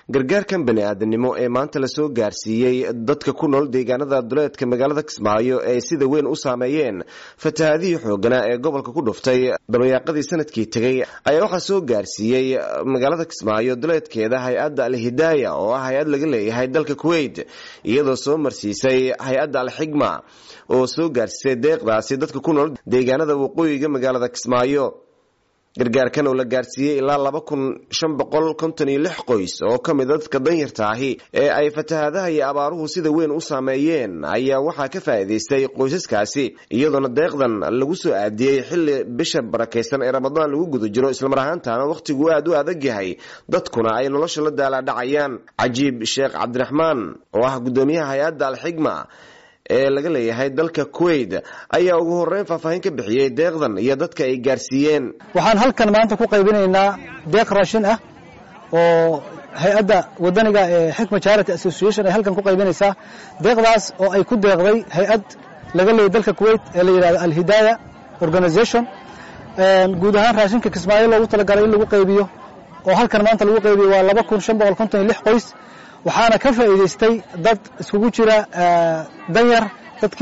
gargaarkan bani aadamnimo ee maanta lasoo gaarsiiyey dadka ku nool deegaanada duleedka magaalada kismaayo ee sida weyn u saameeyeen fatahaadihii xooganaa ee gobolka ku dhuftay dabayaaqadii sanadkii tegey ayaa waxaa soo gaarsiiyey magaalada kismaayo duleedkeeda hay-adda al-hidaaya oo ah hay-ad laga leeyahay dalka kuwait iyadoo soo marsiisay hay-adda al-xigma oo soo gaarsiisay deeqdaasi dadka ku nool deegaanada waqooyiga magaalada kismaayo gargaarkan oo la gaarsiiyey ilaa laba kun shan boqol konton iyo lix qoys oo ka mid a dadka danyarta ahi ee ay fatahaadaha iyo abaaruhu sida weyn u saameeyeen ayaa waxaa ka faa'iidaystay qoysaskaasi iyadoona deeqdan lagu soo aadiyey xilli bisha barakaysan ee ramadaan lagu guda jiro islamar ahaantaana wakhtigu aad u adag yahay dadkuna ay nolosha la daalaadhacayaan cajiib sheekh cabdiraxmaan oo ah guddoomiyaha hay-adda alxigma ee laga leeyahay dalka kuwait ayaa ugu horeyn faahfaahin ka bixiyey deeqdan iyo dadka ay gaarsiiyeen waxaan halkan maanta ku qaybinaynaa deeq raashin ah oo hay-adda wadaniga ee xikma charity association ay halkan ku qaybinaysaa deeqdaas oo ay ku deeqday hay-ad laga leeyay dalka kuwait ee la yidhahdo alhidaaya organization guud ahaan raashinka kismaayo loogu talagalay in lagu qaybiyo oo halkan maanta lagu qaybiyo waa laba kun shan boqol konton iyo lix qoys waxaana ka faa'iidaystay dad iskugu jira danyar dadka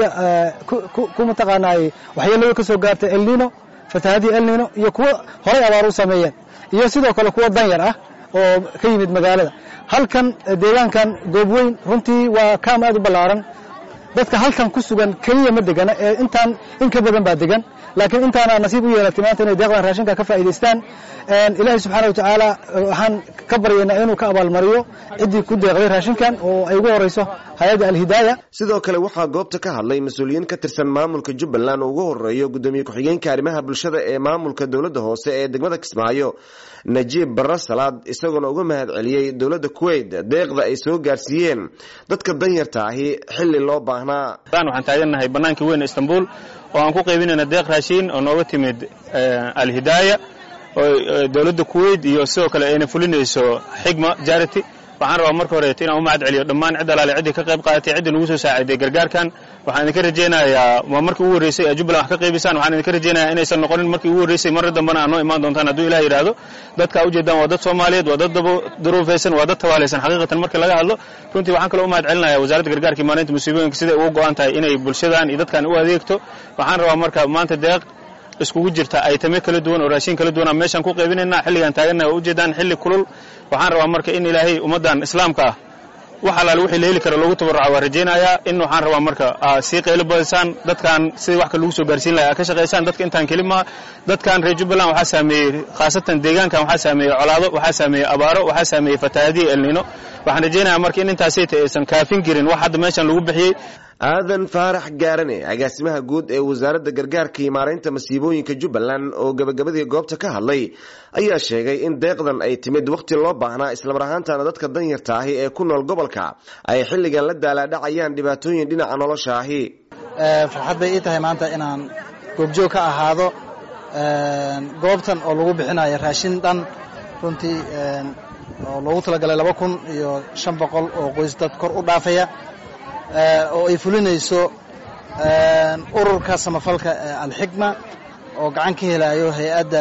ku mataqaanaay waxyeelada ka soo gaartay elnino fatahadii elnino iyo kuwo horay abaar u sameeyeen iyo sidoo kale kuwo danyar ah oo ka yimid magaalada halkan deegaankan goob weyn runtii waa kaam aad u ballaaran dadka halkan ku sugan keliya ma degana ee intaan in ka badan baa degan laakiin intaana nasiib u yeelatay maanta inay deeqdan raashinka ka faa'iidaystaan ilaahay subxaana watacaala waxaan ka baryaynaa inuu ka abaalmariyo ciddii ku deeqday raashinkan oo ay ugu horeyso hay-adda alhidaaya sidoo kale waxaa goobta ka hadlay mas-uuliyiin ka tirsan maamulka jubbaland oo ugu horeeyo guddoomiye ku-xigeenka arrimaha bulshada ee maamulka dowladda hoose ee degmada kismaayo najiib barre salaad isagoona uga mahad celiyey dowladda kuwait deeqda ay soo gaarsiiyeen dadka danyarta ahi xilli loo baahnaa waxaan taagannahay bannaanka weyn istanbul oo aan ku qaybinayna deeq raashiin oo nooga timid alhidaaya oo dowladda kuwait iyo sidoo kale ayna fulinayso xigma jarity waxaan rabaa marka horeeto inaan u mahad celiyo dhammaan cid alaale ciddii ka qayb qaadatay ciddii nagu soo saaciday gargaarkan waxaan idinka rajaynayaa waa markii ugu horreysay jubbaland wax ka qaybaysaan waxaan idinka rajaynayaa inaysan noqonin markii ugu horreysay marra dambana aad noo imaan doontaan hadduu ilah yidhaahdo dadka ujeedaan waa dad soomaaliyeed waa dad daruufaysan waa dad tabaalaysan xaqiiqatan markii laga hadlo runtii waxaan kaloo u mahad celinaya wasaaradda gargaarka maalinta musiibooyinka siday ugu go'an tahay inay bulshadan iyo dadkan u adeegto waxaan rabaa marka maanta deeq iskugu jirta aytame kala duwan oo raashin kala duwan meeshaan ku qaybinaynaa xilligaan taagannaha waa ujeedaan xilli kulul waxaan rabaa marka in ilaahay ummaddan islaamka ah wax alaale wixii la heli karo loogu tabarruca waa rajaynayaa in waxaan rabaa marka aa sii qaylo badisaan dadkan sidii wax ka lagu soo gaarsiin lahaa ka shaqaysaan dadka intaan keli maha dadkan reer jubbaland waxaa saameeyey khaasatan deegaankan waxaa saameeyey colaado waxaa saameeyey abaaro waxaa saameeyey fatahaadiya elnino waxaan rajaynayaa marka in intaasayta aysan kaafin jirin wax hadda meeshan lagu bixiyey aadan faarax gaarane agaasimaha guud ee wasaaradda gargaarka iyo maaraynta masiibooyinka jubbaland oo gabagabadii goobta ka hadlay ayaa sheegay in deeqdan ay timid wakhti loo baahnaa islamar ahaantaana dadka danyarta ahi ee ku nool gobolka ay xilligan la daalaadhacayaan dhibaatooyin dhinaca nolosha ahi farxad bay ii tahay maanta inaan goobjoog ka ahaado goobtan oo lagu bixinayo raashin dhan runtii oo loogu talagalay laba kun iyo shan boqol oo qoys dad kor u dhaafaya oo ay fulinayso ururka samafalka alxikma oo gacan ka helayo hay-adda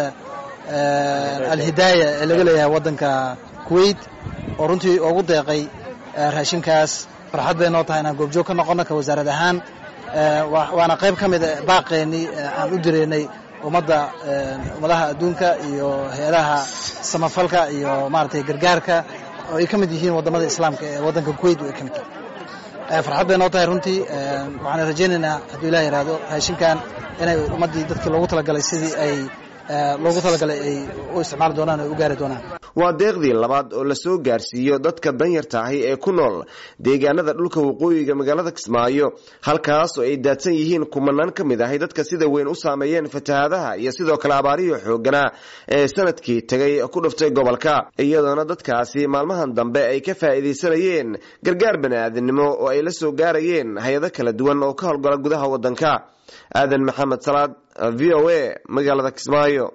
alhidaaya ee laga leeyahay waddanka kuwait oo runtii ugu deeqay raashinkaas farxad bay noo tahay inaan goobjoog ka noqono ka wasaarad ahaan waana qayb ka mida baaqeennii aan u direynay ummadda ummadaha adduunka iyo hay-adaha samafalka iyo maaragtay gargaarka oo ay ka mid yihiin waddamada islaamka ee waddanka kuwait ay ka mid tahay farxad bay noo tahay runtii waxaan rajaynaynaa hadduu ilah yidhaahdo raashinkan inay ummaddii dadkii loogu talagalay sidii ay loogu talagalay ay u isticmaali doonaan o u gaari doonaan waa deeqdii labaad oo lasoo gaarsiiyo dadka danyarta ahi ee ku nool deegaanada dhulka waqooyiga magaalada kismaayo halkaas oo ay daadsan yihiin kumanaan ka mid ahi dadka sida weyn u saameeyeen fatahaadaha iyo sidoo kale abaarihii xooganaa ee sanadkii tegay ku dhuftay gobolka iyadoona dadkaasi maalmahan dambe ay ka faa'iidaysanayeen gargaar bani-aadamnimo oo ay la soo gaarayeen hay-ado kala duwan oo ka howlgala gudaha waddanka aadan maxamed salaad v o a magaalada kismaayo